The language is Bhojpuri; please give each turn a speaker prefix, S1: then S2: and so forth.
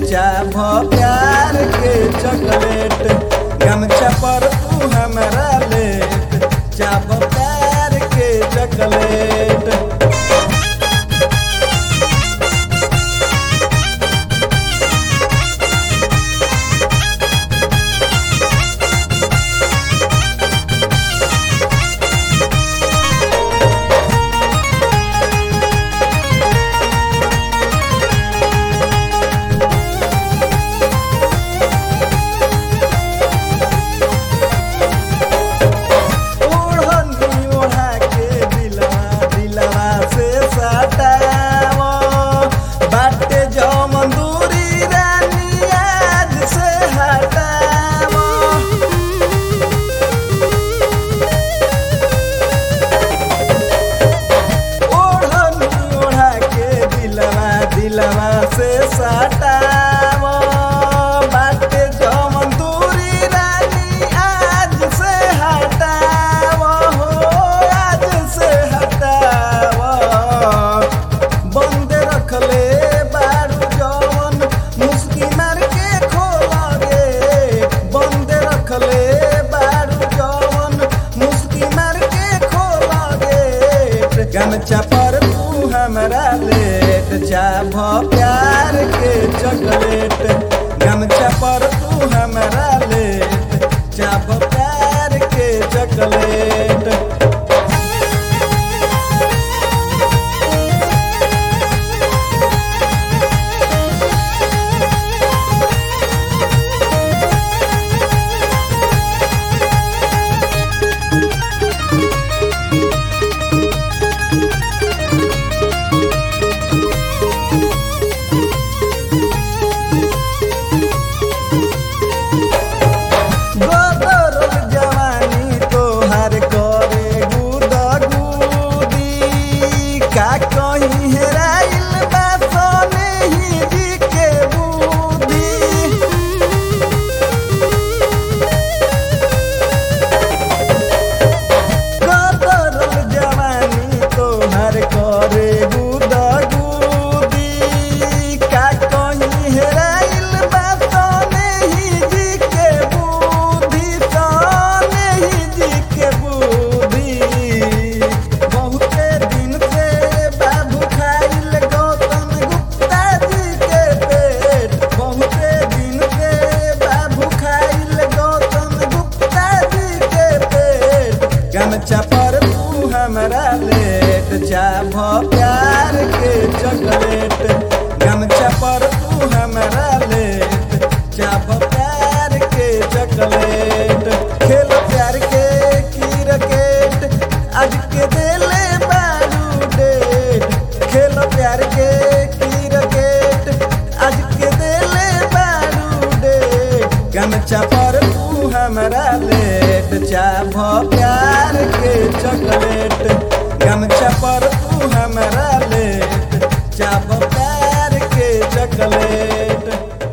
S1: चाभ प्यार के चॉकलेट गमछा पर तू हमरा लेट चाभ प्यार के चॉकलेट ओढ़नी ओढ़ा के दिलवा दिलवा से सटाव बाटे जमन दूरी रानी आज से हटाव ओढ़नी ओढ़ा के दिलवा दिलवा से सटाव बाटे जमन दूरी रानी आज से हटाव हो आज से हटाव बंद रखले बारू जवन मुस्की मार के खोला रे बंद रखले बारू जवन मुस्की मार के खोला रे गमछा पर तू हमरा लेट चाभ प्यार के चॉकलेट गमछा पर तू हमरा लेट चाभ प्यार के चॉकलेट बदरल जवानी तोहार करे गुदा गुदी का कहीं हेराइल बा सोने ही जी के बुद्धि कदरल जवानी तोहर करे गुदा गुदी का कहीं हेराइल बा सोने ही जी के बुद्धि सोने ही जी के बुद्धि बहुते दिन से बाबू खाइल गौतम गुप्ता जी के पेट बहुते दिन से बाबू खाइल गौतम गुप्ता जी के पेट गमछा पर तू हमरा लेट चाभ प्यार के चॉकलेट गमछा पर तू हमरा लेट चाभ प्यार के चॉकलेट खेल प्यार के क्रिकेट आज के देले बारू डेट खेल प्यार के क्रिकेट आज के देले बारू डेट गमछा पर तू हमरा लेट चाभ प्यार के चॉकलेट गमछा पर तू हमरा लेट चाभ प्यार के चॉकलेट